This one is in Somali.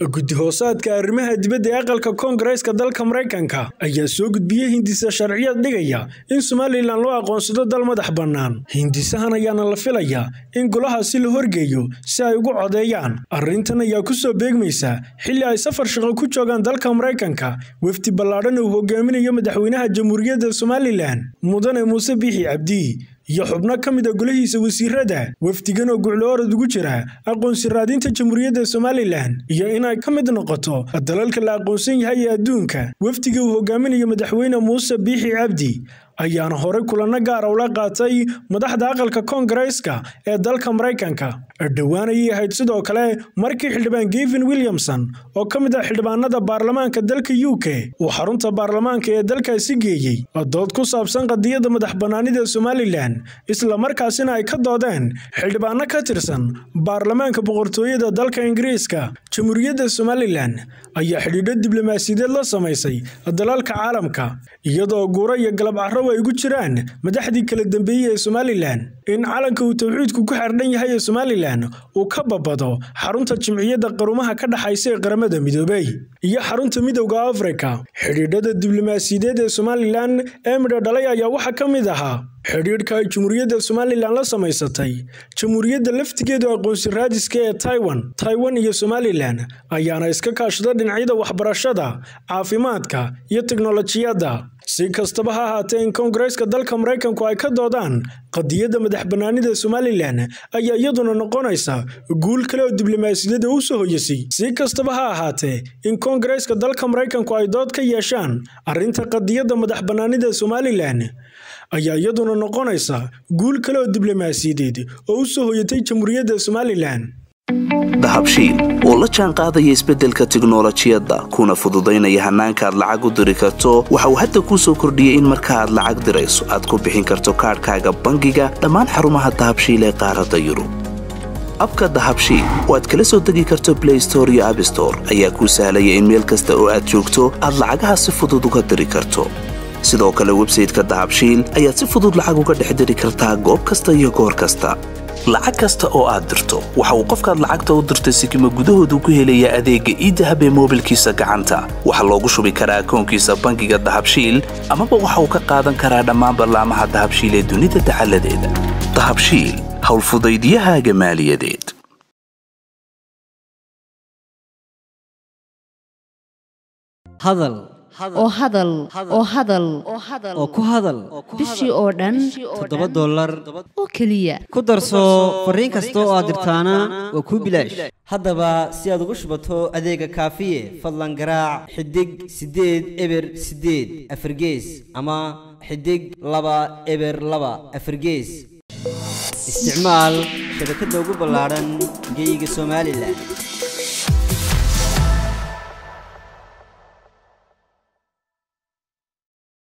guddi hoosaadka arrimaha dibadda ee aqalka koongareeska dalka maraykanka ayaa soo gudbiyey hindisa sharciyad dhigaya in somalilan loo aqoonsado dal madax bannaan hindisahan ayaana la filayaa in golahaasi la horgeeyo si ay ugu codeeyaan arrintan ayaa ku soo beegmaysa xilli ay safar shaqo ku joogaan dalka maraykanka wefdi ballaadhan uu hogaaminayo madaxweynaha jamhuuriyadda somalilan mudane muuse biixi cabdi iyo xubno ka mid a golihiisa wasiirada wafdigan oo guclo-orad ugu jira aqoonsi raadinta jamhuuriyadda somalilan iyo inay ka mid noqoto dalalka la aqoonsan yahay ee adduunka wafdiga uu hogaaminayo madaxweyne muuse biixi cabdi ayaana horey kulanno gaara ula qaatay madaxda aqalka koongareeska ee dalka maraykanka dhowaan ayay ahayd sidoo kale markii xildhibaan gevin williamson oo ka mid ah xildhibaanada baarlamaanka dalka u k uu xarunta baarlamaanka ee dalkaasi geeyey dood ku saabsan qadiyadda madax bannaanida somalilan islamarkaasina ay ka doodeen xildhibaano ka tirsan baarlamaanka boqortooyada dalka ingiriiska jamhuuriyadda somalilan ayaa xidhiidho diblomaasiyadeed la samaysay dalalka caalamka iyadoo guuro iyo galab carrow ay ugu jiraan madaxdii kala dambeeyey ee somalilan in calanka uu tawxiidku ku xerdhan yahay ee somalilan uu ka babado xarunta jimciyadda qarumaha ka dhaxaysa ee qaramada midoobey iyo xarunta midowda afrika xidhiidhada diblomaasiyadeed ee somalilan ee midho dhalay ayaa waxaa ka mid ahaa xidhiidhka ay jamhuuriyadda somalilan la samaysatay jamhuuriyadda laftigeedu aqoonsi raadiska ee taiwan taiwan iyo somalilan ayaana iska kaashada dhinacyada waxbarashada caafimaadka iyo teknolojiyadda si kastaba ha ahaatee in koongareeska dalka maraykanku ay ka doodaan qadiyadda madax bannaanida somalilan ayaa iyaduna noqonaysa guul kale oo diblomaasiyadda u soo hoyasay si kastaba ha ahaatee in koongareeska dalka maraykanku ay dood ka yeeshaan arrinta qadiyadda madax bannaanida somalilan ayaa iyaduna noqonaysa guul kale oo diblomaasiyadeed oo u soo hoyatay jamhuuriyadda somalilan dahabshiil oo la jaan qaadaya isbeddelka tiknolojiyadda kuna fududaynaya hannaanka aad lacag u diri karto waxa uu hadda kuu soo kordhiyey in marka aad lacag dirayso aad ku bixin karto kaadhkaaga bangiga dhammaan xarumaha dahabshiil ee qaaradda yurub abka dahabshiil oo aad kala soo degi karto blay store iyo abstore ayaa kuu sahlaya in meel kasta oo aad joogto aad lacagaha si fudud uga diri karto sidoo kale websayteka dahabshiil ayaad si fudud lacag uga dhex diri kartaa goob kasta iyo goor kasta lacag kasta oo aad dirto waxa uu qofkaad lacagta u dirtay sikima gudahoodu ku helayaa adeegga iidahab ee moobilkiisa gacanta waxaa loogu shubi karaa akoonkiisa bangiga dahabshiil amaba waxa uu ka qaadan karaa dhammaan ballaamaha dahabshiil ee dunida dacaladeeda dahabshiil howlfudaydiyahaaga maaliyadeed oo hadal oo hadal oo ku hadal bishii oo dhan toddoba dollar oo keliya ku darso fariin kasta oo aad dirtaana waa kuu bilaash haddaba si aad ugu shubato adeega kaafiye fadlan garaac xidig siddeed eber siddeed afargees ama xidig laba eber laba afargees isticmaal shabakadda ugu ballaadhan geeyiga somalilan